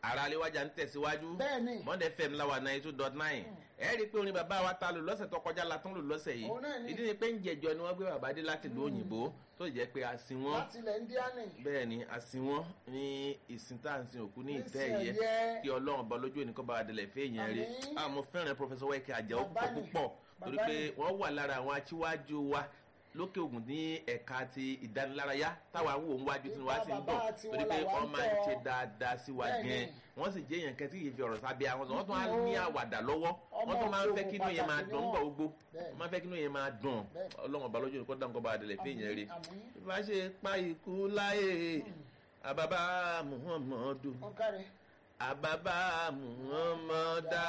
ara aléwájà ń tẹ̀síwájú Bẹ́ẹ̀ni. monday fm láwa ninety two dot nine ẹ rí i pé orin bàbá wa ta lò lọ́sẹ̀ tó kọjá la tún lò lọ́sẹ̀ yìí Òun náà ni. ìdí ni pé ń jẹjọ ni wọ́n gbé bàbá dé láti ìlú òyìnbó tó jẹ́ pé a sin wọ́n láti ilẹ̀ indiani. bẹ́ẹ̀ ni a sin wọ́n ní ìsìn tá à ń sin òkú ní Ní ìtẹ́ ìsìn ìyẹ́ ẹ̀yẹ. kí ọlọ́run bá lójú ẹnì kan bá wa délẹ̀ fẹ́ èèyàn rí Àmín. a mo fẹ́ràn pọfẹsọ wẹ́kẹ́ àjẹ́ Bàbá púpọ̀ ni. púpọ̀ torí Bàbá pé ni. wọ́n wà lára àwọn aṣíwájú wa lókè ògùn ní ẹ̀ka ti ìdánilárayá táwa ń wò ń wájú tí wọ́n á sì ń Bàbá dùn tiwọn torí pé làwa wọ́n ń máa ń tọ́. ṣe dáadáa sí wa Bẹ́ẹ̀ ni. gan wọ́n sì jẹ́ èèyàn kan tí yìí fi ọ̀rọ̀ sábẹ́ àwọn sọ wọ́n tún á Ó. ní àwàdà lọ́wọ́ wọ́n Ọmọ tún máa ń fẹ́ òkè kí inú yẹn máa pàtàkì dùn ni gbà wọ́n. gbogbo Bẹ́ẹ̀. wọ́n máa fẹ́ kí inú yẹn máa dùn Bẹ́ẹ̀. ọlọ́run ọba lójú ẹnì kan dáhùn kọ́ bá délẹ̀ fẹ́ èèyàn rí Àmín. bá ṣe pa ikú láyé àbábá muhammadu wọ́n kárí. àbábá muhammadu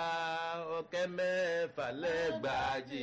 ọ̀kẹ́ mẹ́fà lẹ́gbàájì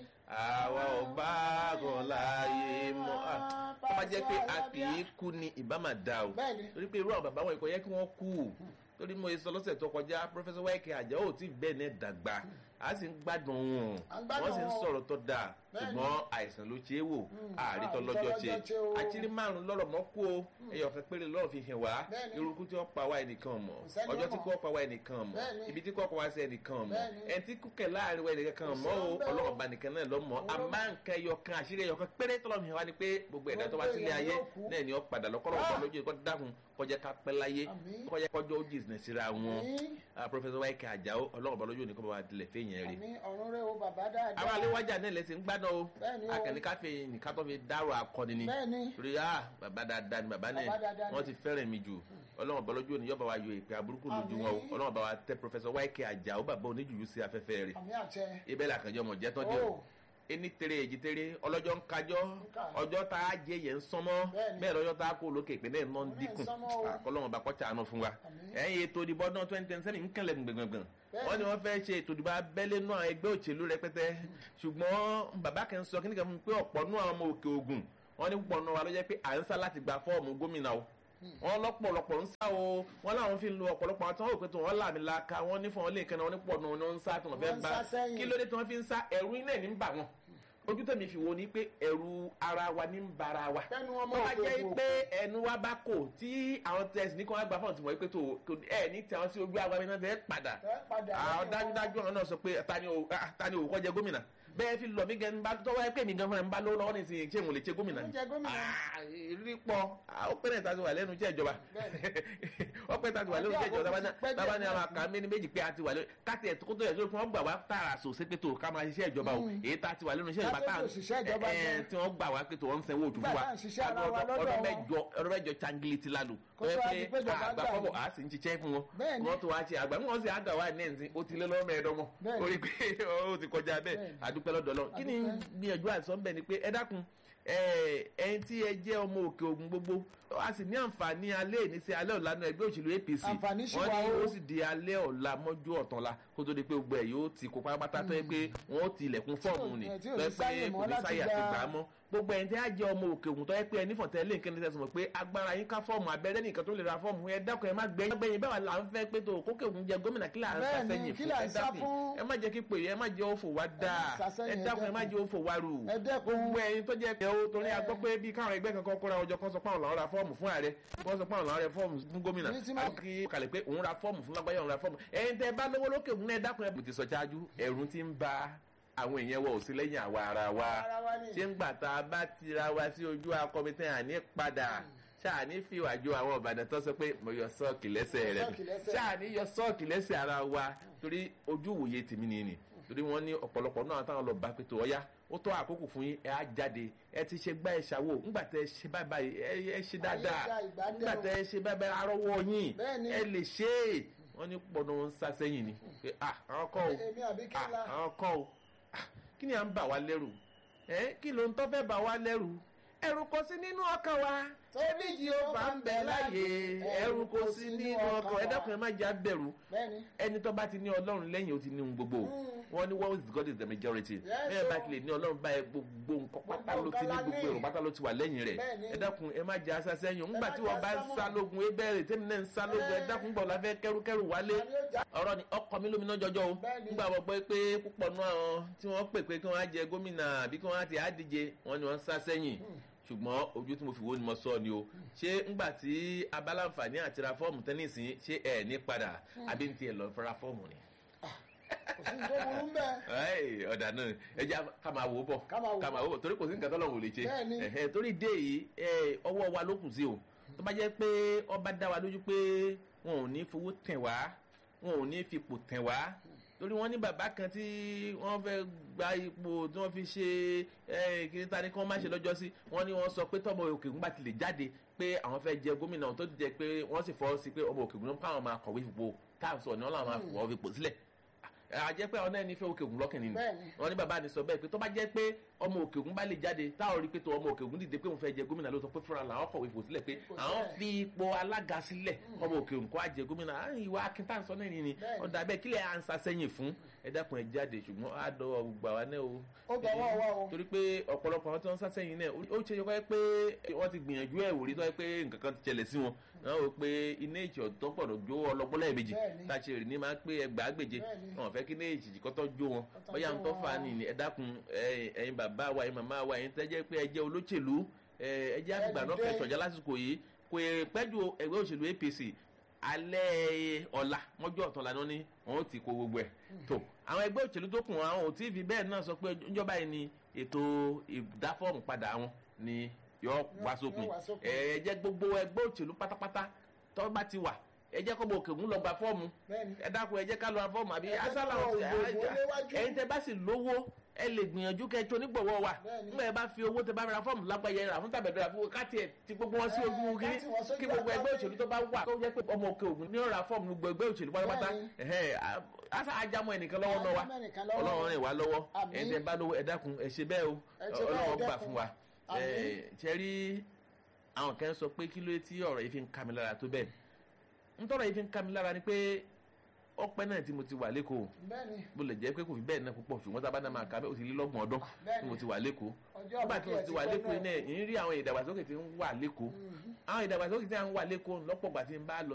àwa ò bá kàn láàyè mọ́ Ah, tó bá jẹ́ pé a kì í kú ni ìbá máa da o Bẹ́ẹ̀ni. torí pé irú àwọn bàbá wọn ìkọ̀ yẹ kí wọ́n kú torí mo sọ lọ́sẹ̀ tó kọjá pírọfẹ́sọ wáìkì àjẹ́ ò tí bẹ́ẹ̀ ní dàgbà a sì ń gbádùn wọn À ń gbádùn wọ́n sì ń wọn. sọ̀rọ̀ tó dáa Bẹ́ẹ̀ni. ṣùgbọ́n àìsàn ló ṣe é wò àrítọ́ àrítọ́ lọ́jọ́ ṣe lọ́jọ́ ṣe o. àṣírí márùn lọ́rọ̀ mọ́ kú o ẹyọ fẹ́ péré lọ́rọ̀ fi hàn wá Bẹ́ẹ̀ni. irúkú tí wọ́n pa wá ẹnìkan mọ̀ Kò sẹ́ni ọjọ́ ó tí mọ̀. kò pa wá ẹnìkan mọ̀ Bẹ́ẹ̀ni. ibi tí kò pa wá sí ẹnìkan mọ̀ Bẹ́ẹ̀ni. ẹni tí kúkẹ̀ láàrin wa ẹnìkan Kò mọ̀ o sí ọ̀bẹ o. ọlọ́run bá nìkan náà lọ mọ̀ Òun ló àmọ́ nǹkan ẹyọ kan àṣírí ẹyọ kan péré tọ́lọ́ mi hàn wá ni pé gbogbo ẹ̀dá tó wá Gbogbo sílé èèyàn ayé yóò kú. náà ni ó padà lọ́kọ́rọ́ Ah. ọ̀pọ̀ lójú ẹ̀kọ́ dákun kọjá ká pẹ́ láyé Àmín. kọjá kọjọ́ ó jìnnà síra wọn Àmín. pọfẹsọ wáìkì àjàó ọlọ́run bá lójú ẹnìkan bá wà dilẹ̀ fẹ́yìn rí àmì ọ̀run rẹ̀ o bàbá dáadáa. àwọn aléwájà náà lẹsìn ń gbádùn o Bẹ́ẹ̀ni o. akẹ́ni káfí nìkan tó fi dárò akọni ni Bẹ́ẹ̀ni. torí ah bàbá dáadáa ni bàbá náà Bàbá dáadáa ni. wọ́n ti fẹ́ràn mi jù ọlọ́run bá lójú òní yọba wa yọ ìpè aburúkú lójú wọn o Àmín. ọlọ́run bá wa tẹ pọfẹsọ wáìkì àjàó bàbá oníjùjú sí afẹ́fẹ́ rẹ̀ àmì àṣẹ. ibẹ̀ làkànjọ́ mọ̀ jẹ́ tán dé o Oh. ení tere èjì tere ọlọ́jọ́ ń kájọ́ ká. ọjọ́ tá a jẹ yẹn ń sánmọ́ Bẹ́ẹ̀ni. bẹ́ẹ̀ lọ́jọ́ tá a kó lókè pé náà ń ná ń Òun náà ń dínkù sánmọ́ o. àkọlọ́wọ́n bá kọ́cha àánú fún wa Àmín. ẹ̀yìn ètò ìdìbò ọdún twenty ten sẹ́ni ń kẹlẹ̀ gbẹ̀gbẹ̀gbẹ̀ Bẹ́ẹ̀ni. wọ́n ní wọ́n fẹ́ ṣe ètò ìdìbò abẹ́lé náà ẹgbẹ́ òṣèlú rẹpẹtẹ ṣùgbọ́n bàbá kan sọ kíníkan fún mi pé ọ̀pọ̀ nú àwọn ọmọ òkè ògùn wọ́n ní púpọ̀ nù wa ló jẹ́ pé à ń sá láti gba fọ́ọ̀mù gómìnà o wọ́n lọ́pọ̀lọpọ̀ ń sá o wọ́n láwọn fi ń lo ọ̀pọ̀lọpọ̀ àwọn tí wọ́n rò pé tí wọ́n làmì laka wọ́n ní fún wọn lè kẹ́nà wọn ní pọ̀ nù wọn ní wọ́n ń sá tí wọ́n fẹ́ Wọ́n ń bá sá sẹ́yìn. kí ló dé tí wọ́n fi ń sá ẹ̀rù iná ẹ̀ ní ń bà wọ́n ojú tẹ̀mí fi wo ni pé ẹ̀rù ara wa ní ń bara wa Bẹ́ẹ̀ni wọ́n tó mọ̀ bá pé jẹ́ wò. pé ẹnu wa bá kò tí àwọn tẹ̀sí ní kí wọ́n gbà fọ́ọ̀n tí wọ́n pé tó kò- ẹ̀ ní tí àwọn sí ojú àwa mi náà fẹ́ padà Fẹ́ padà àwọn lẹ́yìn dájúdájú àwọn náà sọ pé ta ni o ah, ta ni òwò kọ́ jẹ gómìnà bẹ́ẹ̀ fi lọ mí gan bá tọ́wọ́ ẹ pé mi gan fúnra mi bá lówó lọ́wọ́ nísìnyí ṣé mo lè ṣe gómìnà Mo ni jẹ gómìnà. Ah, rí pọ̀ Ah, ó pẹ́rẹ́ ta ti wà lẹ́nu iṣẹ́ ìjọba ó pẹ́ ta ti wà lẹ́nu iṣẹ́ ìjọba Àbí àkókò ti pẹ́ tábà ní díẹ̀ àwọn àkà méní méjì pé a ti wà lẹ́nu káti ẹ̀ tó tó yẹ kí wọ́n gbà wá tààrà sòsé pé tó ká máa ṣiṣẹ́ ìjọba o èyí tá a ti wà lẹ́nu iṣẹ́ ìjọba Ká tó tá a- ṣiṣẹ́ ìjọba ẹ, ẹ, gan. tí wọ́n gbà wá pé tó wọ́n ń sanwó òtún fún wa Nígbà tá à ń ṣiṣẹ́ ara wa Ọdún- lọ́dọ̀ ọdún wọn. mẹ́jọ ọdún mẹ́jọ changili ti lálù Kó tó wá di pé ìjọba àgbà gbà fọ́bọ̀ yìí. a sì ń ṣiṣẹ́ fún wọn Bẹ́ẹ̀ni. wọ́n tó wá ṣe àgbà wọ́n sì àgbà wá ní ẹ̀sìn ó ti lé lọ́mọ ẹ̀dọ́mọ Bẹ́ẹ̀ni. orí pé ó ti kọjá bẹ́ẹ̀ Bẹ́ẹ̀ni. àdúpẹ́ lọ́dọ̀ lọ kí ni Àdúpẹ́. gbìyànjú àìsàn bẹ́ẹ̀ ni pé ẹ dákun ẹ, ẹ̀yin tí ẹ jẹ́ ọmọ òkè ògùn gbogbo a sì ní àǹfààní alẹ́ ìní sí alẹ́ ọ̀la náà ẹgbẹ́ òṣèlú APC Àǹfààní ṣì wọ́n wà ní o. ó sì di alẹ́ ọ̀la mọ́jú ọ̀tànla kó tó di pé gbogbo ẹ̀ yóò ti kó pátápátá tó yẹ pé wọ́n ó ti ilẹ̀kùn fọ́ọ̀mù ni tí ò tó ní yẹ sáyè pé mọ́ kò ní láti sáyè àti gba- gbà á mọ́ gbogbo ẹ̀yin tí a jẹ́ ọmọ òkè ògùn tó yẹ pé ẹni fọ̀tẹ́ lè kéde tẹ̀sán mọ̀ pé agbára yín ká fọ́ọ̀mù abẹ́rẹ́ nìkan tó lè ra fọ́ọ̀mù ẹ dákun ẹ má gbẹ̀yìn gbẹ̀yìn báwa là ń fẹ́ pé tó kókè ògùn jẹ gómìnà kí là ń Bẹ́ẹ̀ni, sàṣẹyìn kí fún là ń ẹ sá dákun fún? ẹ má jẹ́ kí pè é ẹ má jẹ́ òfò wá dáa sàṣẹyìn, ẹ ẹ dákun ẹ má dẹ́kun. jẹ́ òfò wá rù ẹ dẹ́kun. gbogbo ẹ̀yin tó jẹ́ pé ó torí a gbọ́ pé bí káwọn ẹgbẹ́ kankan kóra ọjọ́ kan sọ pé àwọn làwọn ra fọ́ọ̀mù fún ààrẹ wọ́n sọ pé àwọn làwọn ra fọ́ọ̀mù fún gómìnà Ní tí má- àbí kí kàlẹ́ pé òun ra fọ́ọ̀mù fún lágbáyé òun ra fọ́ọ̀mù ẹ̀yin tẹ́ bá lówó lókè òun náà ẹ dákun ẹ bùtì sọ ṣáájú ẹ̀rù ti ń ba àwọn èèyàn wọ òsì lẹ́yìn àwa ara wa Ara wa ni. ṣé ń gbà tá a bá tira wa sí ojú akọmitẹ́ àní padà ṣáàní fi wàjọ àwọn ọ̀bàdàn tó sọ pé mo yọ sọ́ọ̀kì lẹ́sẹ̀ rẹ̀ Sọ́ọ̀kì lẹ́sẹ̀. ṣáàní yọ sọ́ọ̀kì lẹ́sẹ̀ ara wa torí ojú ìwòye tèmi ni ni torí wọ́n ní ọ̀pọ̀lọpọ̀ náà táwọn lọ bá pé tó ọ̀yá ó tó àkókò fún yín ẹ á jáde ẹ ti ṣe gbá ẹ ṣàwò ńgbà tẹ ẹ ṣe báyìí báyìí ẹ ẹ ṣe dáadáa dá ìgbà dé ńgbà o. tẹ ẹ ṣe báyìí báyìí arọ́wọ́ yín Bẹ́ẹ̀ni. ẹ lè ṣe é wọ́n ní pọ̀nà ń sá sẹ́yìn ni pé ah àwọn kọ́ o Èmi àbí kí ah la? àwọn kọ́ o Ah, kí ni à ń bà wá lẹ́rù ẹ kí ló ń tọ́ fẹ́ bà wá lẹ́rù ẹ̀rù kò sí nínú ọkàn wa Tóbi Jèhófà ń bẹ láàyè ẹ̀rù kò sí nínú ọkàn ẹ dákun ẹ má jẹ́ abẹ̀rù Bẹ́ẹ̀ni. ẹni tó bá ti ní ọlọ́run lẹ́yìn ó ti ní ohun gbogbo wọ́n ní what is God is the majority Yes, bẹ́ẹ̀ bá o. ti lè ní ọlọ́run báyìí gbogbo nǹkan pátá ló ti ní nǹkan la gbogbo ní. èrò pátá ló ti wà lẹ́yìn rẹ̀ Bẹ́ẹ̀ni. ẹ dákun ẹ má jẹ́ asá sẹ́yìn ńgbà má tí jẹ́ wọ́n bá ń asá mọ́. sá lógun ebẹ́rẹ́ tẹ́mi náà ń sá lógun ẹ dákun gbọ̀ láfẹ́ kẹ́rùkẹ́rù wálé Ta ni ó jà? ọ̀rọ̀ ni ọkọ mi lóminú jọjọ́ o Bẹ́ẹ̀ni. nígbà wọ́n gbọ́ pé púpọ̀ náà tí wọ́n pè pé kí wọ́n á jẹ gómìnà àbí kí wọ́n á ti á díje wọ́n ní wọ́n ń sá sẹ́yìn ṣùgbọ́n ojú tí mo fi wo ni mo sọ ni o ṣé ńgbà tí abáláǹfààní àti ra fọ́ọ̀mù tẹ́nísì ṣé ẹ̀ ní padà àbí ní tiẹ̀ lọ fẹ́ra fọ́ọ̀mù ni. kò sí tó burú bẹ́ẹ̀. Ẹ́ẹ̀, ọ̀dà náà ẹ jẹ́ ká máa wò ó bọ̀ Ká máa wò ó ká máa wò ó bọ̀ torí kò sí nǹkan tọ́lọ́run ò lè ṣe Bẹ́ẹ̀ni. Ẹ̀hẹ́, torí dé yìí ẹ, ọwọ́ wa ló kù sí o tó bá jẹ́ pé ọba dá wa lójú pé wọn ò ní fowó tẹ̀ wá wọn ò ní fipò tẹ̀ wá torí wọ́n ní bàbá kan tí wọ́n fẹ́ gba ipò tí wọ́n fi ṣe ẹ, kí ta ni kí wọ́n má ṣe lọ́jọ́ sí wọ́n ní wọ́n sọ pé tọ́mọ òkèkùn bá ti lè jáde pé àwọn fẹ́ jẹ gómìnà tó ti jẹ pé wọ́n sì fọwọ́ sí pé ọmọ òkèkùn náà káwọn máa kọ̀wé fipò táwọn sọ ni wọ́n làwọn máa fọwọ́ fipò sílẹ̀ àjẹ́ pé àwọn náà ní fẹ́ òkè ògùn lọ́kàn nínú Bẹ́ẹ̀ni. wọn ní bàbá ni sọ bẹ́ẹ̀ pé tó bá jẹ́ pé ọmọ òkè ògùn bá lè jáde táwọn rí pé tó ọmọ òkè ògùn dìde pé òun fẹ́ jẹ gómìnà lóòótọ́ pé fúnra làwọn kọ̀wé fò sílẹ̀ pé Kò àwọn sílẹ̀. fi ipò alága sílẹ̀ ọmọ òkè ògùn kó á jẹ gómìnà á ìwà akíntánsọ náà nìyí Bẹ́ẹ̀ni. ọ̀dà bẹ́ẹ̀ kílẹ̀ à ń sa sẹ́yìn fún ẹ dákun ẹ jáde ṣùgbọ́n á dọwọ́ gbogbo àwa náà o Ó dọwọ́ wa o. torí pé ọ̀pọ̀lọpọ̀ àwọn tí wọ́n ń sá sẹ́yìn náà ó ṣe yọkọ́ pé wọ́n ti gbìyànjú ẹ̀ wò rí tó yẹ pé nǹkan kan ti ṣẹlẹ̀ sí wọn náà ó pé iná ìjọ tó pọ̀nà jó ọlọ́gbọ́n lẹ́ẹ̀mejì Bẹ́ẹ̀ni. tá a ṣe rìn ní máa ń pé ẹgbàágbèje Bẹ́ẹ̀ni. wọn fẹ́ kí iná ìjì kọ́tọ́ jó wọn Kọ́tọ́ bóyá jó ń tọ́ wọn. fa ni ẹ dákun ẹ- ẹ̀yin bàbá wa ẹ̀yin màmá wa ẹ̀yin tẹ́jẹ́ pé ẹ jẹ́ olóṣèlú ẹ ẹ jẹ́ àgbà náà Ẹni dé. kẹsọ̀jà lásìkò yìí kò ì pẹ́jù ẹgbẹ́ òṣèlú APC alẹ́ ọ̀la mọ́jọ́ ọ̀tún lánàá ni wọ́n ó ti kó gbogbo ẹ̀ tó àwọn ẹgbẹ́ òṣèlú tó kù àwọn ò tí ì fi bẹ́ẹ̀ náà sọ pé ìjọba yìí ni ètò ìdáfọ́ọ̀mù padà wọn ni yọ wá sópin wá sópin. ẹ ẹ jẹ́ gbogbo ẹgbẹ́ òṣèlú pátápátá tó bá ti wà ẹ jẹ́ kó bọ̀ òkè ń lọ gba fọ́ọ̀mù Bẹ́ẹ̀ni. ẹ dákun ẹ jẹ́ ká lọ ra fọ́ọ̀mù àbí Ẹ jẹ́ asálà ká lọ ọ̀sẹ̀ ògbógbó léwájú. ẹ̀yin tẹ bá sì lówó ẹ lè gbìyànjú kẹ tó nígbọ̀wọ́ wa Bẹ́ẹ̀ni. nígbà yẹn bá fi owó tẹ bá ra fọ́ọ̀mù lágbàáyé rà fún tàbẹ̀dẹ̀ rà fún káàtì ẹ̀ ti gbogbo wọn sí Ẹ, ojú kiri káàtì wọn sójú kí gbogbo ẹgbẹ́ àgbáyé. òṣèlú tó bá wà tó jẹ́ pé ọmọ òkè ògùn ní ọ̀rà fọ́ọ̀mù gbogbo ẹgbẹ́ òṣèlú pátápátá Bẹ́ẹ̀ni. ẹ̀hẹ́, a- asa ajamọ ẹnìkan lọ́wọ́ náà wa Ajamọ́ ẹnìkan lọ́wọ́. ọlọ́run rìn wá lọ́wọ́ Àmín. ẹ̀yin tẹ bá lówó ẹ dákun ẹ ṣe bẹ́ẹ̀ o Ẹ ṣe bẹ́ẹ̀, ọlọ́run ẹ gbà dákun. fún wa Àmín. Ẹ, ṣe rí àwọn kan sọ pé kí ló dé tí ọ̀rọ̀ yìí fi ń ka mi lára tó bẹ́ẹ̀ ntọ́rọ̀ yìí fi ń ka mi lára ni pé ọpẹ́ náà tí mo ti wà lẹ́kọ̀ọ́ bẹ́ẹ̀ni bó lè jẹ́ pé kò fi bẹ́ẹ̀ náà púpọ̀ ṣùgbọ́n tá a bá náà máa ka bẹ́ẹ̀ ó ti lé lọ́gbọ̀n ọdún Bẹ́ẹ̀ni. tí mo ti wà lẹ́kọ̀ọ́ ọjọ́ nígbà tí mo àbúkẹ́ ti wà pẹ́ lẹ́kọ̀ọ́ náà. iná ẹ̀ ń rí àwọn ìdàgbàsókè tí ń wà lẹ́kọ̀ọ́ àwọn ìdàgbàsókè tí ń wà lẹ́kọ̀ọ́ lọ́pọ̀ gbà tí ń bá lọ